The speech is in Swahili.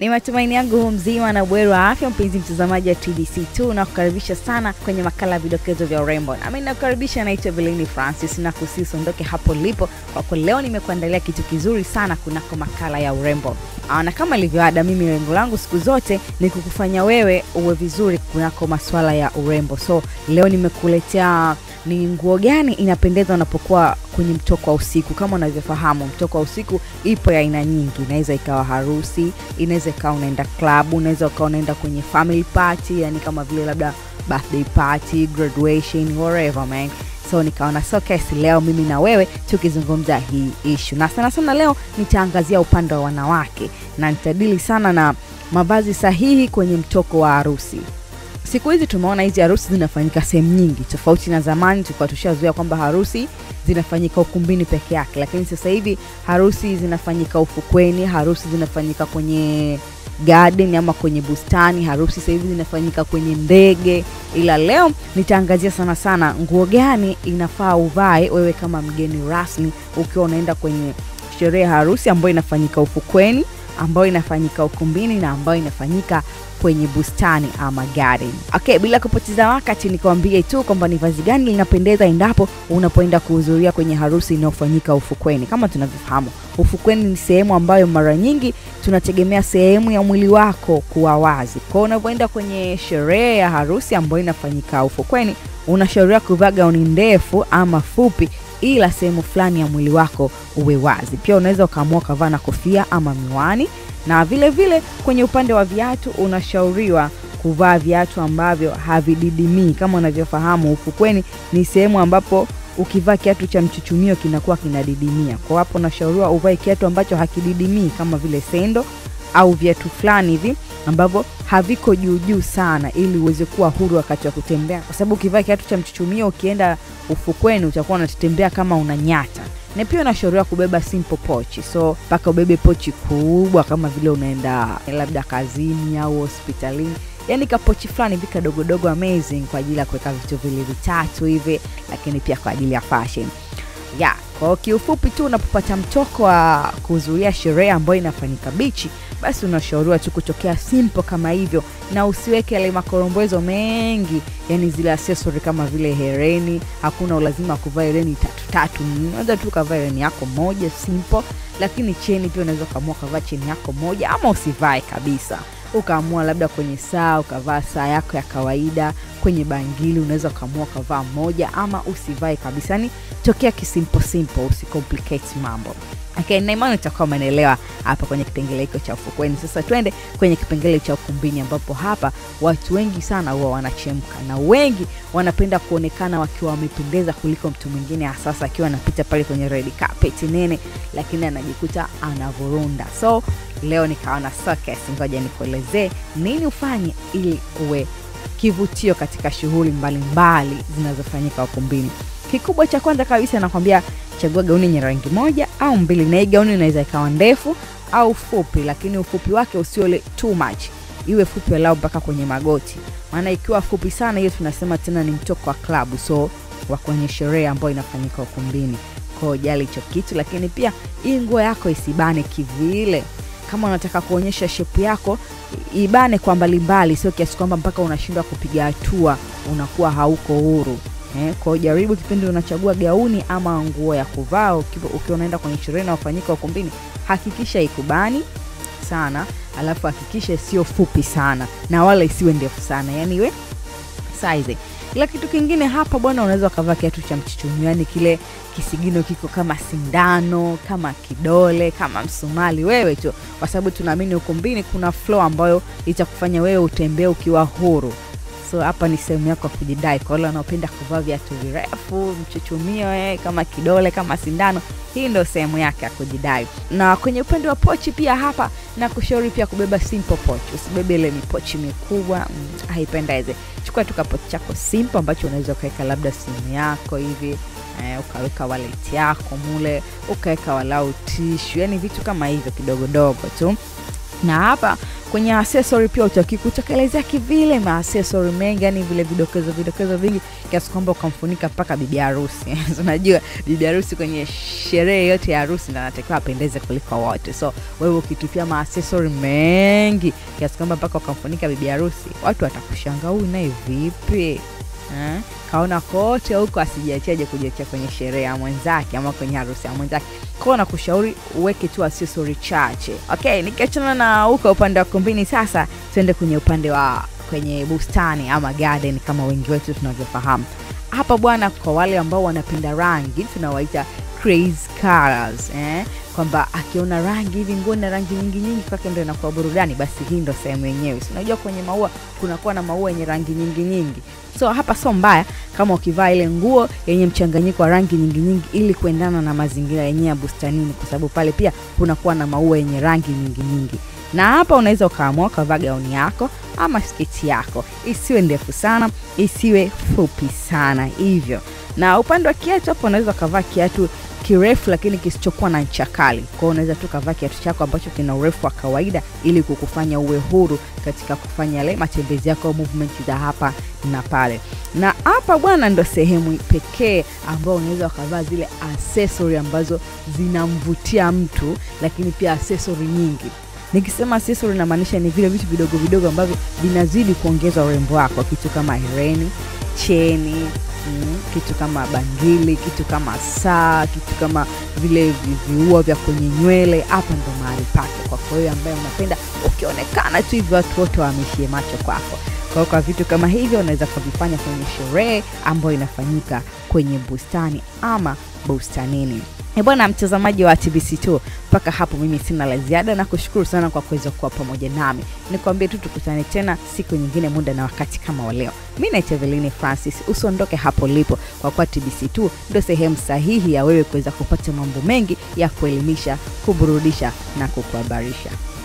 Ni matumaini yangu hu mzima na bweri wa afya, mpenzi mtazamaji wa TBC2, na kukaribisha sana kwenye makala ya vidokezo vya urembo. Nami nakukaribisha, naitwa Belini Francis na kusisi ondoke hapo lipo, kwa kuwa leo nimekuandalia kitu kizuri sana kunako makala ya urembo. Aa, na kama ilivyoada, mimi lengo langu siku zote ni kukufanya wewe uwe vizuri kunako maswala ya urembo. So leo nimekuletea ni nguo gani inapendeza unapokuwa kwenye mtoko wa usiku. Kama unavyofahamu, mtoko wa usiku ipo ya aina nyingi. Inaweza ikawa harusi, inaweza ikawa unaenda klabu, unaweza ukawa unaenda kwenye family party, yani kama vile labda birthday party, graduation, whatever man. So nikaona so kesi leo mimi na wewe tukizungumza hii ishu, na sana sana leo nitaangazia upande wa wanawake na nitadili sana na mavazi sahihi kwenye mtoko wa harusi. Siku hizi tumeona hizi harusi zinafanyika sehemu nyingi tofauti na zamani. Tulikuwa tushazoea kwamba harusi zinafanyika ukumbini peke yake, lakini sasa hivi harusi zinafanyika ufukweni, harusi zinafanyika kwenye garden ama kwenye bustani, harusi sasa hivi zinafanyika kwenye ndege. Ila leo nitaangazia sana sana nguo gani inafaa uvae wewe kama mgeni rasmi ukiwa unaenda kwenye sherehe ya harusi ambayo inafanyika ufukweni, ambayo inafanyika ukumbini na ambayo inafanyika kwenye bustani ama garden. Okay, bila kupoteza wakati nikwambie tu kwamba ni vazi gani linapendeza endapo unapoenda kuhudhuria kwenye harusi inayofanyika ufukweni. Kama tunavyofahamu, ufukweni ni sehemu ambayo mara nyingi tunategemea sehemu ya mwili wako kuwa wazi. Kwa hiyo unapoenda kwenye sherehe ya harusi ambayo inafanyika ufukweni, unashauriwa kuvaa gauni ndefu ama fupi ila sehemu fulani ya mwili wako uwe wazi. Pia unaweza ukaamua ukavaa na kofia ama miwani na vile vile kwenye upande wa viatu unashauriwa kuvaa viatu ambavyo havididimii. Kama unavyofahamu, ufukweni ni sehemu ambapo ukivaa kiatu cha mchuchumio kinakuwa kinadidimia. Kwa hapo unashauriwa uvae kiatu ambacho hakididimii kama vile sendo au viatu fulani hivi ambavyo haviko juu juu sana, ili uweze kuwa huru wakati wa kutembea, kwa sababu ukivaa kiatu cha mchuchumio ukienda ufukweni utakuwa unatembea kama unanyata na pia unashauriwa kubeba simple pochi, so mpaka ubebe pochi kubwa kama vile unaenda labda kazini au hospitalini, yani kapochi fulani hivi kadogodogo amazing kwa ajili ya kuweka vitu vile vitatu hivi, lakini pia kwa ajili ya fashion ya kwa kiufupi tu, unapopata mtoko wa kuhudhuria sherehe ambayo inafanyika bichi, basi unashauriwa tu kutokea simple kama hivyo, na usiweke yale makorombozo mengi, yani zile accessory kama vile hereni. Hakuna ulazima wa kuvaa hereni tatu tatu, unaweza tu ukavaa hereni yako moja simple, lakini cheni pia unaweza ukaamua ukavaa cheni yako moja, ama usivae kabisa ukaamua labda kwenye saa ukavaa saa yako ya kawaida. Kwenye bangili unaweza ukaamua ukavaa moja ama usivae kabisa, yani tokea kisimple simple, usicomplicate mambo. Okay, na imani utakuwa umeelewa hapa kwenye kipengele hiko cha ufukweni. Sasa twende kwenye kipengele cha ukumbini, ambapo hapa watu wengi sana huwa wanachemka na wengi wanapenda kuonekana wakiwa wamependeza kuliko mtu mwingine, hasa akiwa anapita pale kwenye red carpet nene, lakini anajikuta anavurunda. So leo nikaona sokes, ngoja nikuelezee nini ufanye ili uwe kivutio katika shughuli mbalimbali zinazofanyika ukumbini. Kikubwa cha kwanza kabisa nakwambia chagua gauni yenye rangi moja au mbili, na hii gauni inaweza ikawa ndefu au fupi, lakini ufupi wake usiole too much, iwe fupi walau mpaka kwenye magoti, maana ikiwa fupi sana, hiyo tunasema tena ni mtoko wa klabu, so wa kwenye sherehe ambayo inafanyika ukumbini. Kwa jali hicho kitu, lakini pia hii nguo yako isibane kivile. Kama unataka kuonyesha shepu yako ibane kwa mbalimbali, sio kiasi kwamba mpaka unashindwa kupiga hatua, unakuwa hauko huru. Eh, kwa jaribu kipindi unachagua gauni ama nguo ya kuvaa ukiwa unaenda kwenye sherehe inayofanyika ukumbini, hakikisha ikubani sana, alafu hakikisha sio fupi sana na wala isiwe ndefu sana, yani iwe size. Ila kitu kingine hapa bwana, unaweza ukavaa kiatu cha mchuchumio, yani kile kisigino kiko kama sindano, kama kidole, kama msumali, wewe tu, kwa sababu tunaamini ukumbini kuna flow ambayo itakufanya wewe utembee ukiwa huru. So hapa ni sehemu yako ya kujidai. Kwa wale wanaopenda kuvaa viatu virefu, mchuchumio eh, kama kidole, kama sindano, hii ndio sehemu yake ya kujidai. Na kwenye upande wa pochi pia hapa na kushauri pia kubeba simple pochi, usibebe ile mipochi mikubwa mm, haipendeze. Chukua tu kapochi chako simple ambacho unaweza ukaweka labda simu yako hivi eh, ukaweka wallet yako mule, ukaweka walau tishu, yani vitu kama hivyo kidogodogo tu na hapa kwenye accessory pia utaki kutekelezea kivile maaccessory mengi, yani vile vidokezo vidokezo vingi kiasi kwamba ukamfunika mpaka bibi harusi. Unajua bibi harusi kwenye sherehe yote ya harusi ndo anatakiwa apendeze kuliko wote, so wewe ukitupia maaccessory mengi kiasi kwamba mpaka ukamfunika bibi harusi, watu watakushanga huyu naye vipi eh? kaona kote huko asijiachiaje kujiachia kwenye sherehe ya mwenzake ama kwenye harusi ya mwenzake kwao nakushauri uweke tu accessory chache okay nikiachana na huko upande wa kumbini sasa tuende kwenye upande wa kwenye bustani ama garden kama wengi wetu tunavyofahamu hapa bwana kwa wale ambao wanapenda rangi tunawaita crazy colors eh? kwamba akiona rangi hivi nguo na rangi nyingi nyingi kwake ndo inakuwa burudani basi hii ndo sehemu yenyewe Si unajua kwenye maua kunakuwa na maua yenye rangi nyingi nyingi so hapa sio mbaya kama ukivaa ile nguo yenye mchanganyiko wa rangi nyingi nyingi ili kuendana na mazingira yenyewe ya bustanini kwa sababu pale pia kunakuwa na maua yenye rangi nyingi nyingi na hapa unaweza ukaamua ukavaa gauni yako ama sketi yako isiwe ndefu sana isiwe fupi sana hivyo na upande wa kiatu hapo unaweza ukavaa kiatu kirefu lakini kisichokuwa na ncha kali kwao unaweza tu kavaa kiatu chako ambacho kina urefu wa kawaida ili kukufanya uwe huru katika kufanya yale matembezi yako movement za hapa na pale na hapa bwana ndo sehemu pekee ambao unaweza ukavaa zile accessory ambazo zinamvutia mtu lakini pia accessory nyingi nikisema accessory namaanisha ni vile vitu vidogo vidogo ambavyo vinazidi kuongeza urembo wako kitu kama hereni cheni mm, kitu kama bangili kitu kama saa kitu kama vile vi- viua vya kwenye nywele hapa ndo mahali pake kwako wewe ambaye unapenda ukionekana tu hivyo watu wote waamishie macho kwako kwa hiyo kwa vitu kama hivyo unaweza kuvifanya kwenye sherehe ambayo inafanyika kwenye bustani ama bustanini E bwana mtazamaji wa TBC2, mpaka hapo mimi sina la ziada na kushukuru sana kwa kuweza kuwa pamoja nami. Nikwambie tu tukutane tena siku nyingine, muda na wakati kama wa leo. Mi naitwa Eveline Francis, usiondoke hapo ulipo, kwa kuwa TBC2 ndio sehemu sahihi ya wewe kuweza kupata mambo mengi ya kuelimisha, kuburudisha na kukuhabarisha.